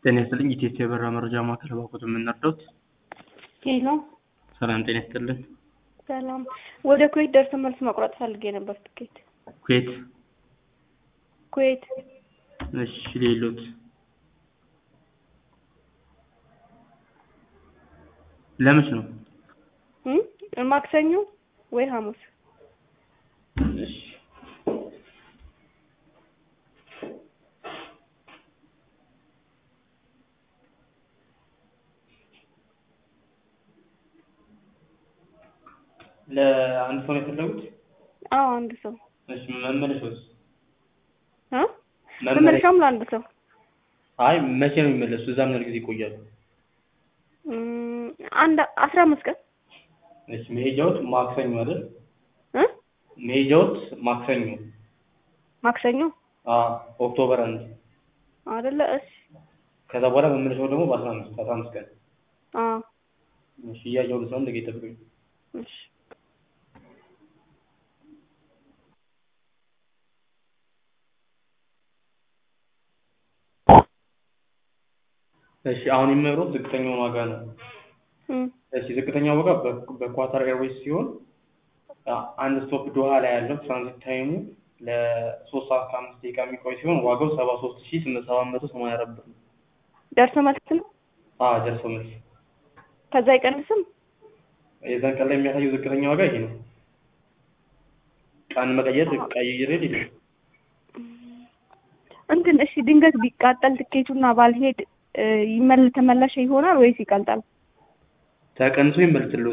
ጤና ይስጥልኝ ኢቴስ የበረራ መረጃ ማዕከል ባኮት የምንረዳውት ሄሎ ሰላም ጤና ይስጥልን ሰላም። ወደ ኩዌት ደርሰን መልስ መቁረጥ ፈልጌ ነበር ትኬት። ኩዌት ኩዌት እሺ ሌሎት ለመች ነው እም? ማክሰኞ ወይ ሐሙስ? እሺ ለአንድ ሰው ነው የፈለጉት? አዎ አንድ ሰው እሺ መመለሻውስ? እ መመለሻውም ለአንድ ሰው አይ መቼ ነው የሚመለሱ? እዛ ምን ያህል ጊዜ ይቆያሉ? እም፣ አንድ አስራ አምስት ቀን እሺ መሄጃዎት ማክሰኞ አይደል? እ መሄጃዎት ማክሰኞ ማክሰኞ አዎ ኦክቶበር አንድ አይደለ? እሺ ከዛ በኋላ መመለሻው ደግሞ በአስራ አምስት አስራ አምስት ቀን አዎ እሺ እያየሁ ነው እንደገና ይጠብቁኝ እሺ እሺ አሁን የሚመሩት ዝቅተኛውን ዋጋ ነው። እም፣ እሺ ዝቅተኛው ዋጋ በ- በኳታር ኤርዌይስ ሲሆን አ- አንድ ስቶፕ ዶሃ ላይ ያለው ትራንዚት ታይሙ ለሶስት ሰዓት ከአምስት ደቂቃ የሚቆይ ሲሆን ዋጋው ሰባ ሶስት ሺ ስምንት ሰባት መቶ ሰማንያ አራት ብር ነው። ደርሶ መልስ ነው። አዎ ደርሶ መልስ ከዛ አይቀንስም። የዛን ቀን ላይ የሚያሳየው ዝቅተኛ ዋጋ ይሄ ነው። ቀን መቀየር ቀይሬ ሊል እንትን እሺ ድንገት ቢቃጠል ትኬቱና ባልሄድ እ፣ ይመል ተመላሽ ይሆናል ወይስ ይቀልጣል? ተቀንሶ ይመልስልዎታል።